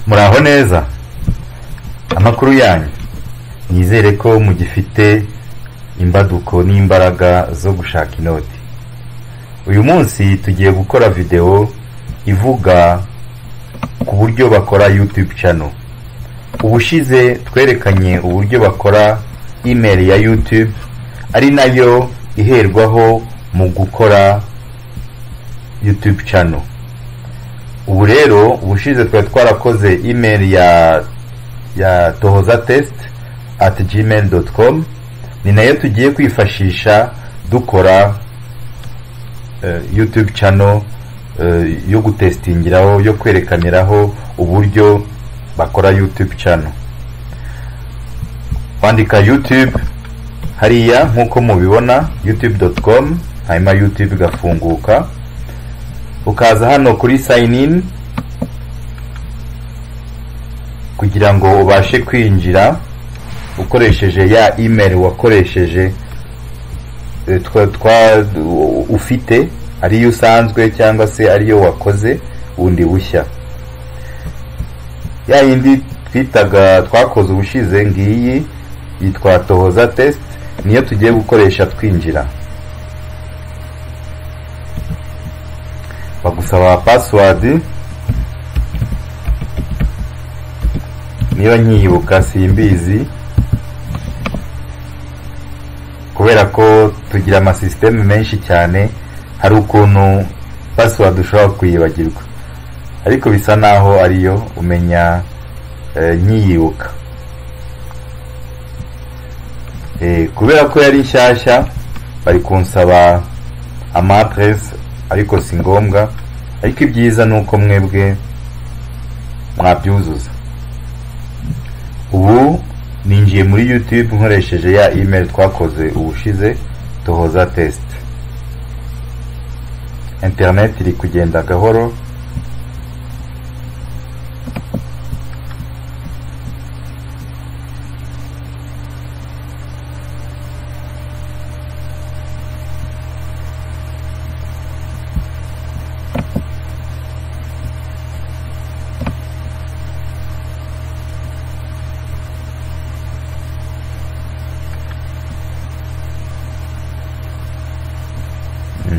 muraho neza amakuru yanyu nizere ko mugifite imbaduko n'imbaraga zo gushaka inoti uyu munsi tugiye gukora videwo ivuga ku buryo bakora youtube channel ubushize twerekanye uburyo bakora email ya youtube ari nayo iherwaho mu gukora youtube channel ubu rero ubushize twari twarakoze email ya ya tohoza test at gmail dot com ni nayo tugiye kwifashisha dukora eh, youtube channel eh, yo gutestingiraho yo kwerekaniraho uburyo bakora youtube channel wandika youtube hariya nk'uko mubibona youtube dot com hanyuma youtube igafunguka ukaza hano kuri sign in kugira ngo ubashe kwinjira ukoresheje ya email wakoresheje e, twa, twa u- ufite ariyo usanzwe cyangwa se ariyo wakoze bundi bushya ya yindi twitaga twakoze ubushize ngiyi yitwa tohoza test niyo tugiye gukoresha twinjira bagusaba password niba nkiyibuka simbizi kubera ko tugira amasisiteme menshi cyane hari ukuntu password ushobora kuyibagirwa ariko bisa naho ariyo umenya eh, nkiyibuka Eh, kubera ko yari nshyashya bari kunsaba amaadresse ariko si ngombwa ariko ibyiza ni uko mwebwe mwabyuzuza ubu ninjiye muri youtube nkoresheje ya email twakoze ubushize tohoza test internet iri kugenda gahoro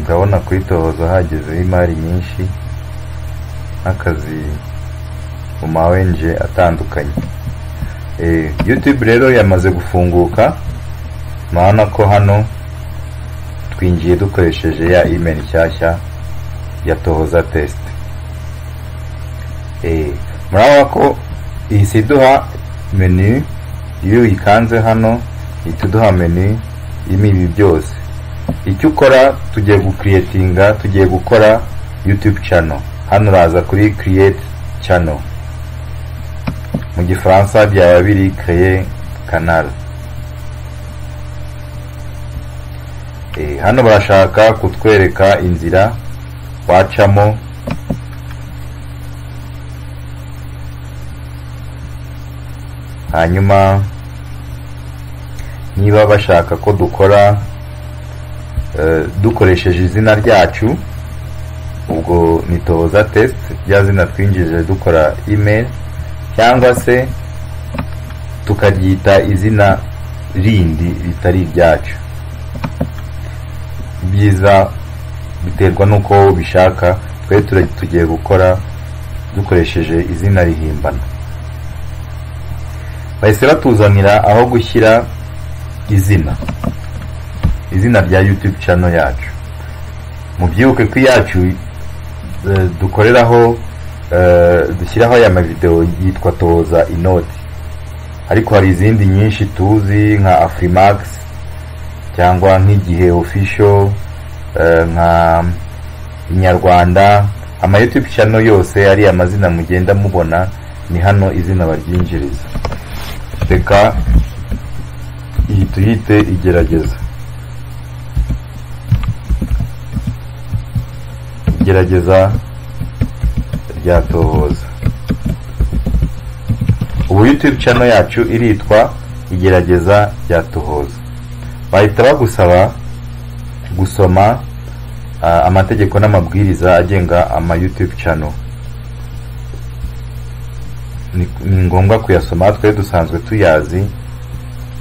ndabona kuri tohoza hagezeho imari nyinshi n'akazi mu ma ONG atandukanye Eh, youtube rero yamaze gufunguka murabona ko hano twinjiye dukoresheje ya email nshyashya ya tohoza test Eh, murabona ko ihise iduha menu iyo uyikanze hano ihita iduha menu irimo ibi byose icyo ukora tugiye gukiriyetinga tugiye gukora youtube channel hano uraza kuri create channel mu gifaransa byaba biri creye canal Eh, hano barashaka kutwereka inzira wacamo hanyuma niba bashaka ko dukora eh, dukoresheje izina ryacu ubwo ni tohoza test rya zina twinjije dukora email cyangwa se tukaryita izina rindi ritari iryacu ibyiza biterwa n'uko ubishaka twe tura- tugiye gukora dukoresheje izina rihimbana bahise batuzanira aho gushyira izina izina rya youtube channel yacu mubyibuke ko iyacu eh, dukoreraho eh, dushyiraho aya mavideo yitwa toza inoti ariko hari izindi nyinshi tuzi nka afrimax cyangwa nk'igihe official eh, nka inyarwanda ama youtube channel yose ari amazina mugenda mubona ni hano izina baryinjiriza reka iyi tuyite igerageza igerageza rya tohoza ubu youtube channel yacu iritwa igerageza rya tohoza bahita bagusaba gusoma ah, amategeko n'amabwiriza agenga ama youtube channel ni ni ngombwa kuyasoma twe dusanzwe tuyazi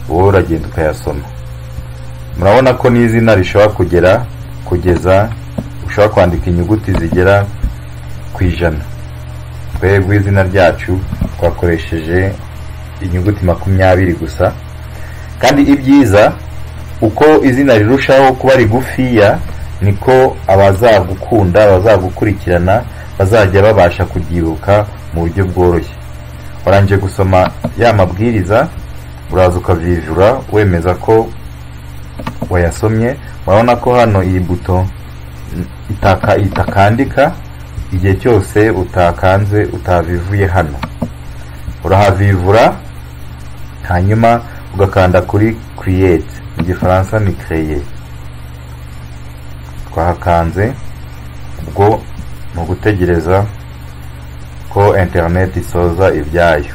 wowe uragenda ukayasoma murabona ko n'izina rishobora kugera kugeza ushobora kwandika inyuguti zigera ku ijana twebwe izina ryacu twakoresheje inyuguti makumyabiri gusa kandi ibyiza uko izina rirushaho kuba rigufiya niko abazagukunda abazagukurikirana bazajya babasha kubyibuka mu buryo bworoshye warangije gusoma ya mabwiriza uraza ukavyijura wemeza ko wayasomye urabona ko hano iyi buto itaka itakandika igihe cyose utakanze utavivuye hano urahavivura hanyuma ugakanda kuri create mu gifaransa ni créer twahakanze ubwo ni ugutegereza ko internet isoza ibyayo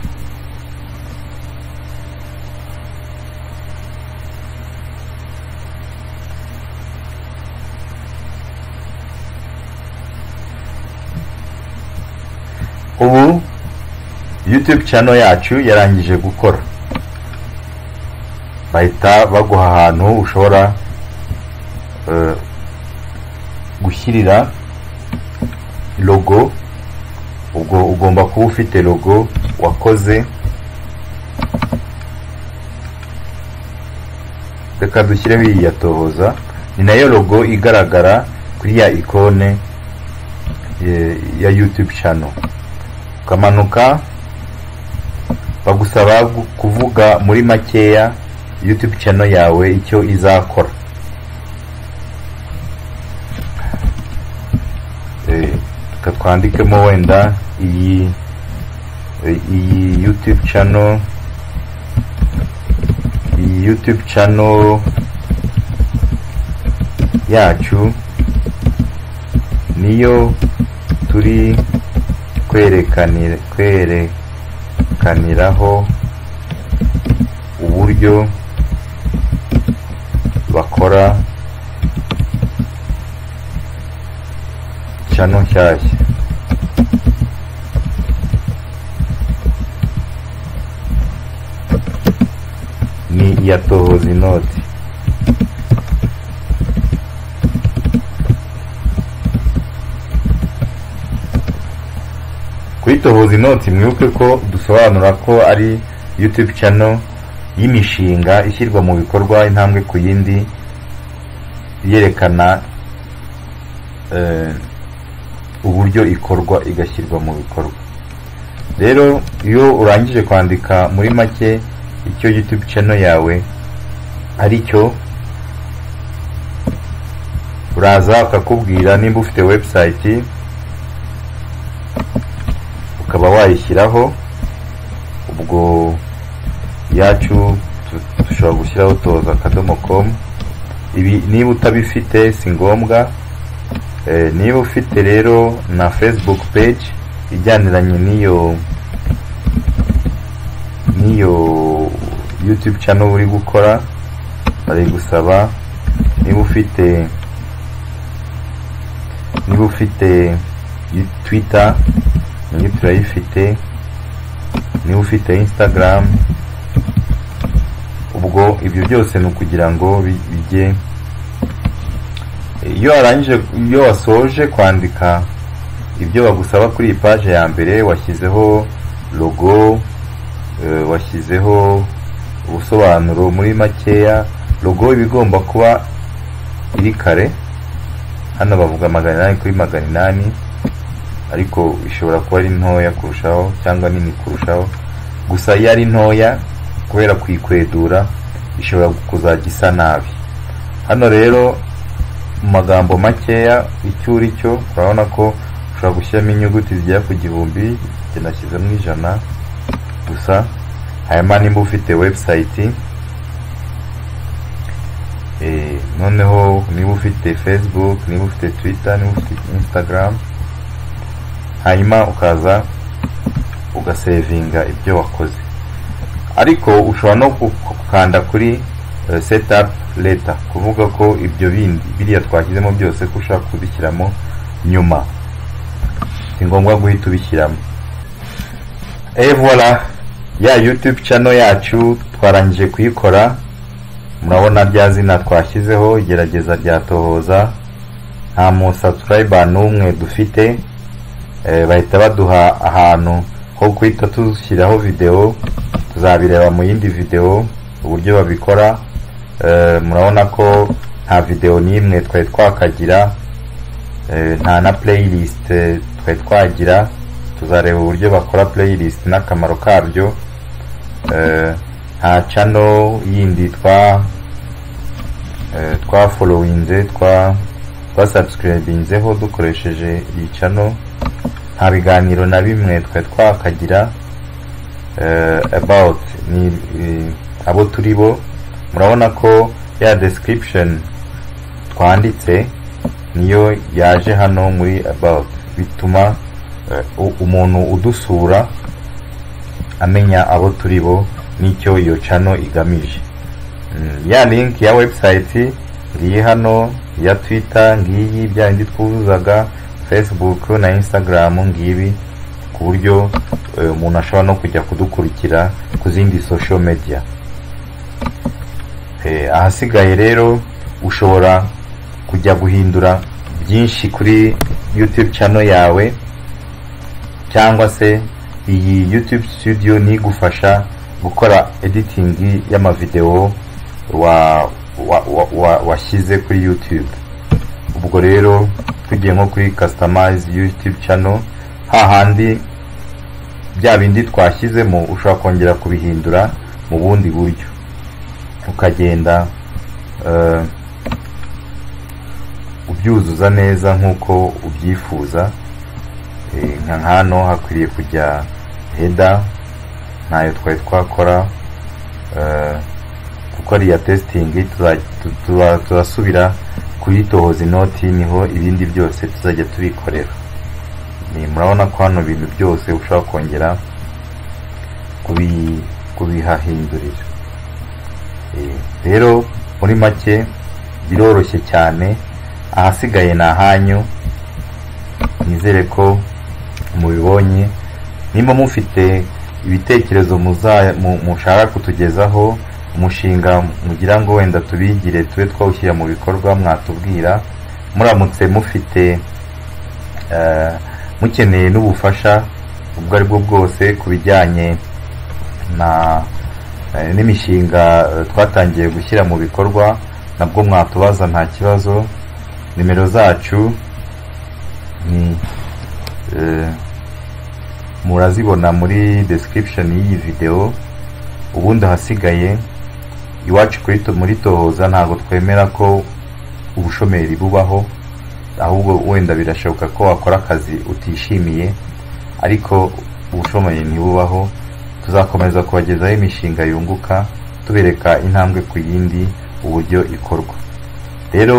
ubu youtube channel yacu yarangije gukora bahita baguha ahantu ushobora eh, gushyirira logo ubwo ugomba kuba ufite logo wakoze reka dushyireho iyi ya tohoza ni nayo logo igaragara kuri ya ikone eh, ya youtube channel ukamanuka bagusaba gu- kuvuga muri makeya youtube channel yawe icyo izakora Eh, reka twandikemo wenda iyi eh, iyi youtube channel iyi youtube channel yacu niyo turi kwerekanira kwerekaniraho uburyo bakora channel nshyashya ni iya tohoza inoti kuri tohoza inoti mwibuke ko dusobanura ko ari youtube channel y'imishinga ishyirwa mu bikorwa intambwe ku yindi yerekana eh, uburyo ikorwa igashyirwa mu bikorwa rero iyo urangije kwandika muri make icyo youtube channel yawe ari cyo uraza akakubwira nimba ufite website ukaba wayishyiraho ubwo yacu tu- dushobora gushyiraho toza akadomo com ibi niba utabifite si ngombwa Eh, niba ufite rero na facebook page ijyaniranye n'iyo n'iyo youtube channel uri gukora bari gusaba niba ufite niba ufite yu- twitter nayo turayifite niba ufite instagram ubwo ibyo byose ni ukugira ngo bi- bijye iyo warangije iyo wasoje kwandika ibyo bagusaba kuri iyi paje ya mbere washyizeho logo eh, washyizeho ubusobanuro muri makeya logo iba igomba kuba iri kare hano bavuga magana inani kuri magana inani ariko ishobora kuba ari ntoya kurushaho cyangwa nini kurushaho gusa iyo ari ntoya kubera kuyikwedura ishobora kuzajya isa nabi hano rero mu magambo makeya icyo uri cyo urabona ko ushobora gushyiramo inyuguti zigera ku gihumbi njye nashyizemo ijana gusa hanyuma nimba ufite website eh, noneho niba ufite facebook niba ufite twitter niba ufite instagram hanyuma ukaza ugasevinga ibyo wakoze ariko ushobora no gu- gukanda kuri eh, setup later kuvuga ko ibyo bindi biriya twashyizemo byose ko ushaka kubishyiramo nyuma si ngombwa guhita ubishyiramo et voilà ya youtube channel yacu twarangije kuyikora murabona rya zina twashyizeho igerageza rya tohoza nta mu subscriber n'umwe dufite eh, bahita baduha ahantu ho guhita tushyiraho video tuzabireba mu yindi video uburyo babikora eh, murabona ko nta video n'imwe twari twakagira eh, nta na playlist eh, twari twagira tuzareba uburyo bakora playlist n'akamaro kabyo eh, nta channel yindi twa eh, twa followinze twa twasubscribinzeho dukoresheje iyi channel nta biganiro na bimwe twari twakagira eh, about ni eh, abo turi bo murabona ko ya description twanditse niyo yaje hano muri about bituma eh, u- umuntu udusura amenya abo turi bo n'icyo iyo channel igamije Mm, ya link ya website ngiyi hano ya twitter ngiyi bya bindi twuzuzaga facebook na instagram ngibi ku buryo eh, umuntu ashobora no kujya kudukurikira ku zindi social media Eh, ahasigaye rero ushobora kujya guhindura byinshi kuri youtube channel yawe cyangwa se iyi youtube studio ni igufasha gukora editing y'amavideo wa wa- wa- wa- washyize kuri youtube ubwo rero tugiye nko kuri customize youtube channel hahandi bya bindi twashyizemo ushobora kongera kubihindura mu bundi buryo ukagenda eh, ubyuzuza neza nk'uko ubyifuza Eh, nka hano hakwiriye kujya heda ntayo twari twakora eh, kuko ariya testing tuza- tu- tuza- turasubira kuri tohoza inoti niho ibindi byose tuzajya tubikorera Ni- murabona ko hano ibintu byose ushobora kongera kubi- kubihahindurira Eh, rero muri make biroroshye cyane ahasigaye ni ahanyu nizere ko mubibonye nimba mufite ibitekerezo muza- mu- mushaka kutugezaho umushinga mugira ngo wenda tubigire tube twawushyira mu bikorwa mwatubwira muramutse mufite eh, mukeneye n'ubufasha ubwo ari bwo bwose ku bijyanye na eh, n'imishinga eh, twatangiye gushyira mu bikorwa nabwo mwatubaza nta kibazo nimero zacu ni eh, murazibona muri description y'iyi video ubundi ahasigaye iwacu kuri to- muri tohoza ntabwo twemera ko ubushomeri bubaho ahubwo wenda birashoboka ko wakora akazi utishimiye ariko ubushomeri ntibubaho tuzakomeza kubagezaho imishinga yunguka tubereka intambwe ku yindi uburyo ikorwa rero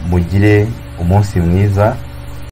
mugire umunsi mwiza